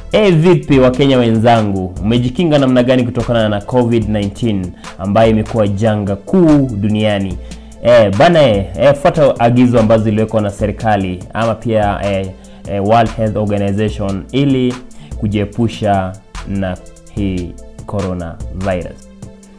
E, vipi Wakenya wenzangu, umejikinga namna gani kutokana na COVID-19 ambayo imekuwa janga kuu duniani? E, bana e, e, fuata agizo ambazo ziliwekwa na serikali ama pia e, e, World Health Organization ili kujiepusha na hii coronavirus.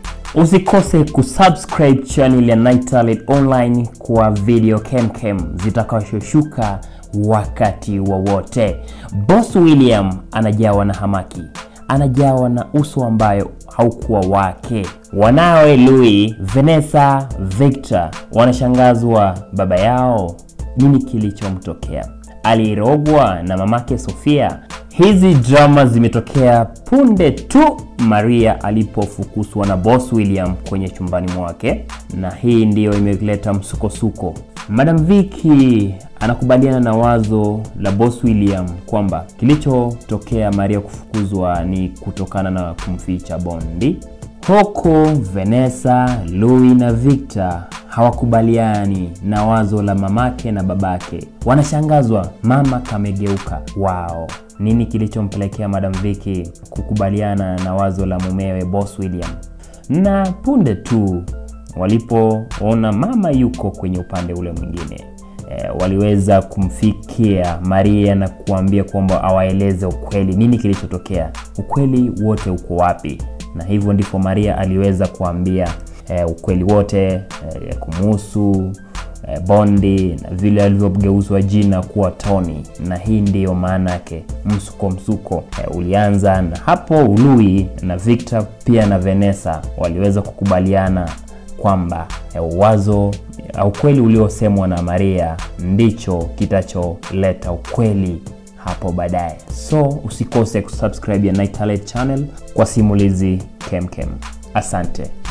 Usikose kusubscribe channel ya Night Online kwa video kemkem zitakazoshuka wakati wowote. Boss William anajawa na hamaki, anajawa na uso ambayo haukuwa wake. Wanawe Louis, Vanessa, Victor wanashangazwa baba yao, nini kilichomtokea? Alirogwa na mamake Sofia? Hizi drama zimetokea punde tu Maria alipofukuzwa na Boss William kwenye chumbani mwake, na hii ndiyo imeleta msukosuko. Madam Vicky anakubaliana na wazo la Boss William kwamba kilichotokea Maria kufukuzwa ni kutokana na kumficha Bondi. Huku Vanessa, Louis na Victor hawakubaliani na wazo la mamake na babake, wanashangazwa mama kamegeuka. Wao, nini kilichompelekea Madam Vicky kukubaliana na wazo la mumewe Boss William? Na punde tu walipoona mama yuko kwenye upande ule mwingine e, waliweza kumfikia Maria na kuambia kwamba awaeleze ukweli, nini kilichotokea, ukweli wote uko wapi? Na hivyo ndipo Maria aliweza kuambia e, ukweli wote e, kumuhusu e, Bondi na vile alivyogeuzwa jina kuwa Tony, na hii ndiyo maana yake msuko msuko e, ulianza na hapo. Louis na Victor pia na Vanessa waliweza kukubaliana kwamba wazo au ukweli uliosemwa na Maria ndicho kitacholeta ukweli hapo baadaye. So usikose kusubscribe ya Night channel kwa simulizi kemkem. Asante.